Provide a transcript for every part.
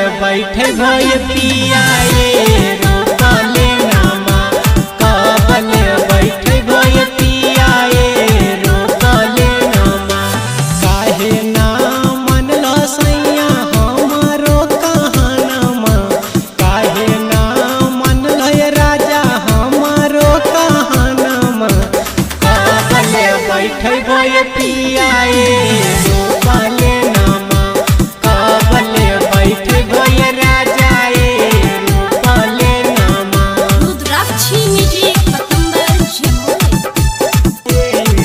बैठे भय पियाए रोकले नामा कबले बैठे भय पियाए रोकले नामा काहे ना मनल सैया हमारो कहानमा काहे ना मनल राजा हमारो कहानमा कबले बैठे भय पियाए रोकले नामा कबले बैठे भय राजाए रोकले नामा रुद्राक्षी म्युझिक पतंबर जमुई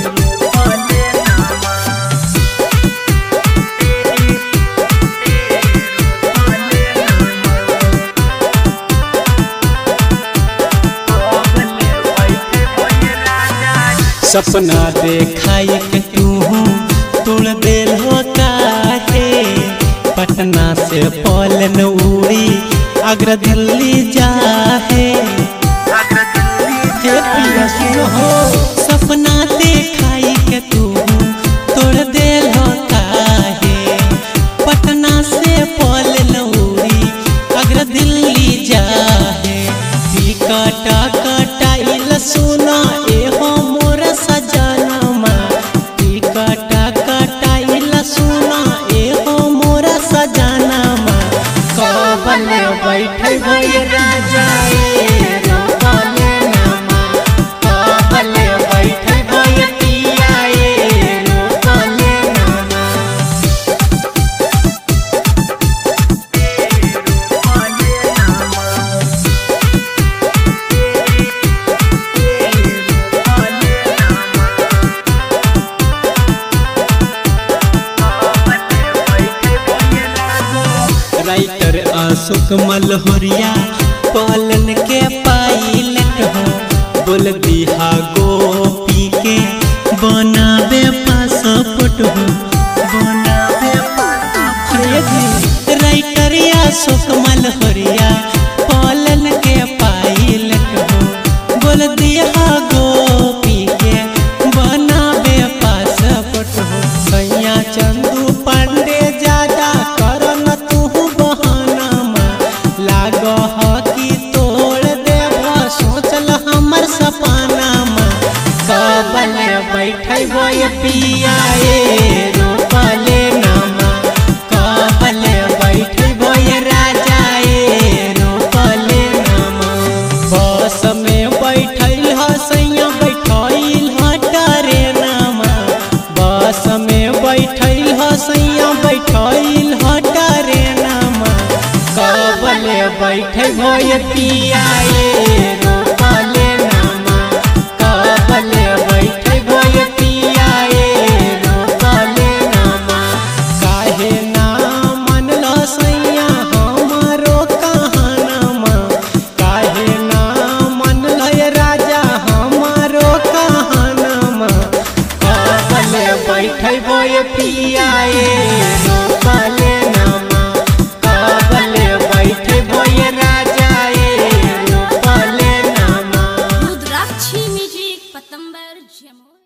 सपना देखाई के तू तुड़ दिल हो काहे पटना से पलन उड़ी अग्र दिल्ली जाहे हे पिया सुनो हो सपना देखाई के तू तोड़ दिल हो काहे पटना से पलन उड़ी अग्र दिल्ली जाहे टिकट कटाइल सुना एहो मोर सजनमा टिकट कटाइल सुना एहो मोर सजनमा कबल बैठे भय राजा ए रोकले नामा कबल बैठे भय पिया ए रोकले नामा राइटर अशोक मलहोरिया पलन के पाइलट हो बोल दिहा गोपी के बनावे पासपोर्ट हो बनावे पासपोर्ट राइटर अशोक मलहोरिया पलन के पाइलट हो बोल दिहा गोपी के बनावे पासपोर्ट हो सैया चंदू पांडे ज्यादा करन तू बहानमा लाग कि तोड़ देव सोचल हमर सपनामा कबल बैठे बोय पियाए रोकले नामा कबल बैठे बोय राजाए रोकले नामा बस में बैठल ह सैया बैठल ह ट्रेनमा बस में बैठल ह सैया बैठल ह ट्रेनमा कबले बैठे भय पियाए रोकले नामा कबले बैठे भय पियाए रोकले नामा काहे ना मनल सैया हमारो कहानमा काहे ना मनल राजा हमारो कहानमा कबले बैठे भय पियाए रोकले नामा कबले बैठे भय राजाए रोकले नामा रुद्राक्षी म्युझिक पतंबर जमुई